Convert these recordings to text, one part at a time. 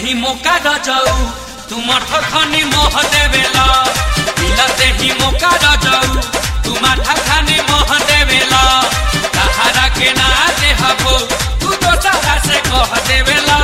ही मौका द जाऊ तुम अर्थ खनी मोह देवेला मिलते ही मौका द जाऊ तुम अर्थ खनी मोह देवेला सहारा के ना दे हबो तू तो सारा से कह देवेला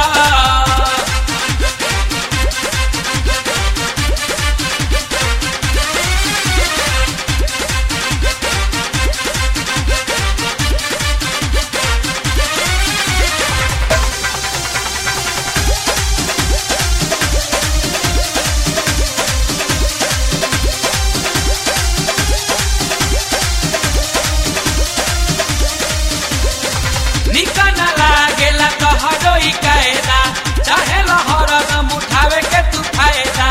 निकन लागेला तोहरो ई कायदा चाहे लहर दम उठावे के तू फायदा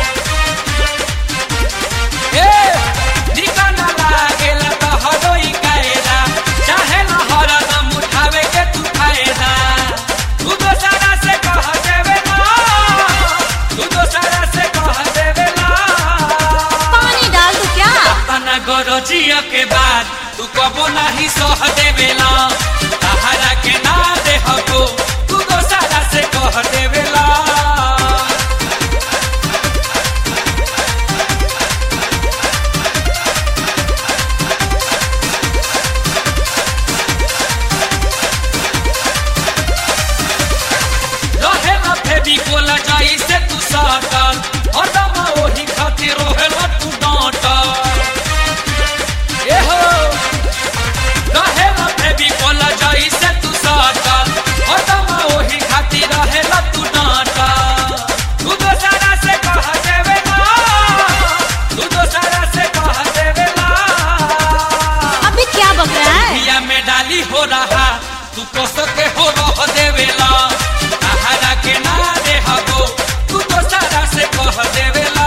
ए निकन लागेला तोहरो ई कायदा चाहे लहर दम उठावे के तू फायदा तू दोसरा से कह देवे ना तू दोसरा से कह देवे ना पानी डाल दू क्या तना गरजिया के बाद तू कबो नहीं सह देवेला सहारा के ना दे हको तू दोसरा से कह देवेला रहेला फेबी कोला जाई से तू साटल हरदम ओही खातिर रहेला तू डांटल एहो रहेला फेबी कोला जाई से तू साटल हरदम ओही खातिर रहेला तू डांटल तू दोसरा से कह देवे ना तू दोसरा से कह देवे ना अभी क्या बक रहा है पिया में डाली हो रहा तू कस के हो रह देवेला सहारा के ना दे हगो तू तो सारा से कह देवेला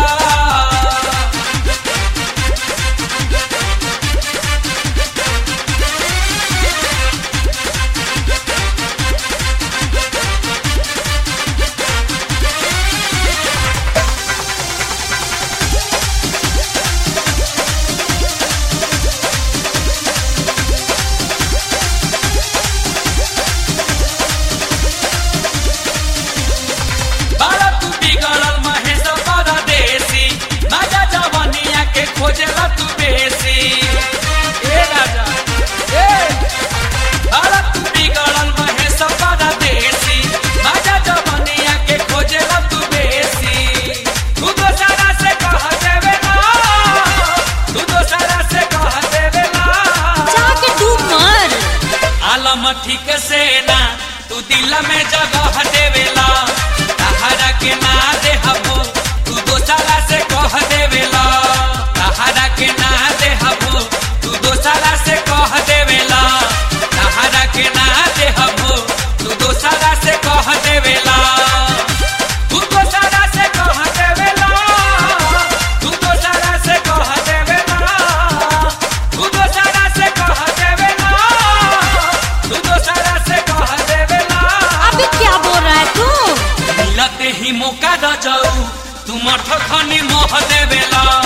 बारा तू बिगड़ल महेश परदेसी राजा जवनिया के खोजेला तू बेसी ए राजा ए बारा तू बिगड़ल महेश परदेसी राजा जवनिया के खोजेला तू बेसी तू दोसरा से कह देवे ना तू दोसरा से कह देवे ना जाके डूब मर आलम ठीक से ना तू दिल में जगह देवेला सहारा के ना दे हबो तू दोसरा से कह देवेला सहारा के ना दे हबो तू दोसरा से कह देवेला सहारा के ना दे हबो तू दोसरा से कह देवेला तू दोसरा से कह देवेला तू दोसरा से कह देवेला तू दोसरा से कह देवेला तू दोसरा से कह देवेला अभी क्या बोल रहा है तू मिलते ही मौका द जाऊ तुम अर्थ खनी मोह देवेला